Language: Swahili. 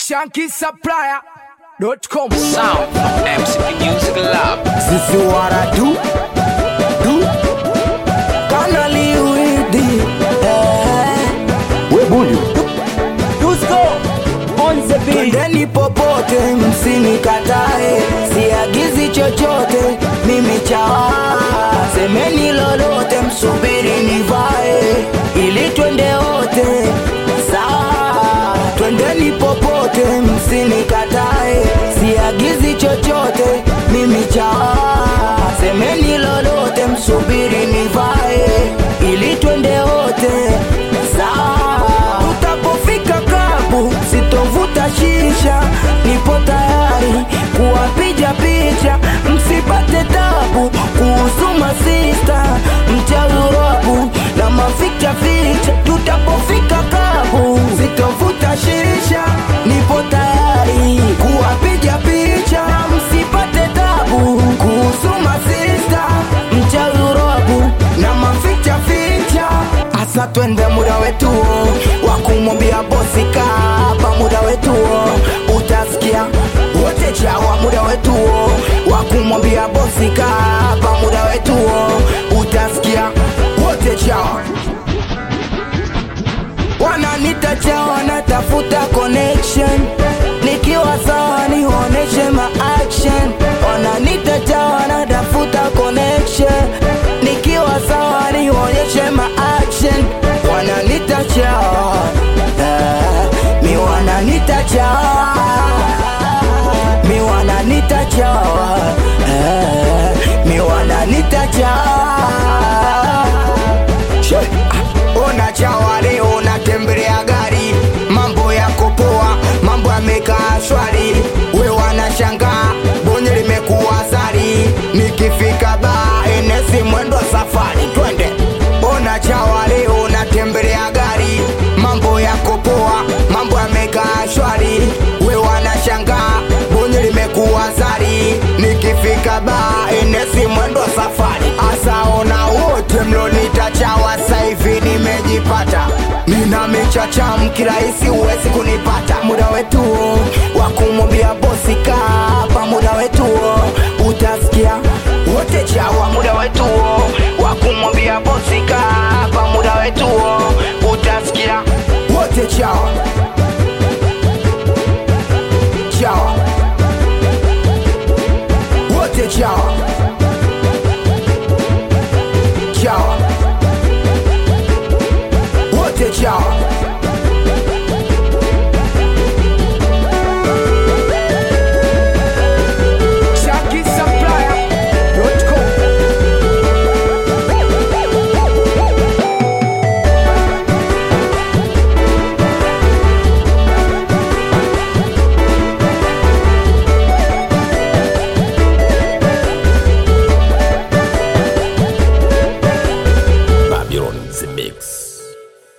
shankisupplier.com Sound from MCP Music Lab. Sisi wara du du kanali uidi eh. We bundi Twendeni popote msinikatae, siagizi chochote mimi chawa, semeni lolote, msubiri nivae ili twende wote sawa. Twendeni popote msinikatae, siagizi chochote mimi chawa, semeni lolote, msubiri nivae ili twende wote sawa. Tutapofika klabu sitovuta shisha, nipo tayari kuwapiga picha, msipate tabu kuhusu masista mchaurabu na maficha ficha. Tutapofika klabu sitovuta shisha, nipo tayari kuwapiga picha, msipate tabu kuhusu masista mchaurabu na maficha ficha. Asa twende muda wetu wa kumwambia bosi kaba, muda wetu utasikia wote chawa, muda wetu wa kumwambia bosi kaba, muda wetu utasikia wote chawa wananita chawa, natafuta connection nikiwa sawa, nionyeshe ma action. Wananita chawa, natafuta connection nikiwa sawa, nionyeshe ma action. Wananita chawa, eh, mi wananita chawa, mi wananita chawa, eh, mi wananita chawa She, ah, ona chawa leo natembelea gari, mambo yako poa, mambo yamekaa shwari, we wanashangaa bonye limekuwa sari, nikifika baa enesi mwendo wa safari, twende. Ona chawa leo natembelea gari, mambo yako poa, mambo yamekaa shwari, we wanashangaa bonye limekuwa sari, nikifika baa enesi mwendo wa safari, asaona wote mlonita chawa saivi nimejipata nina michacham kirahisi huwezi kunipata muda wetu wa kumwambia bosi kapa muda wetu utasikia wote chawa muda wetu wa kumwambia bosi kapa muda wetu utasikia wote chawa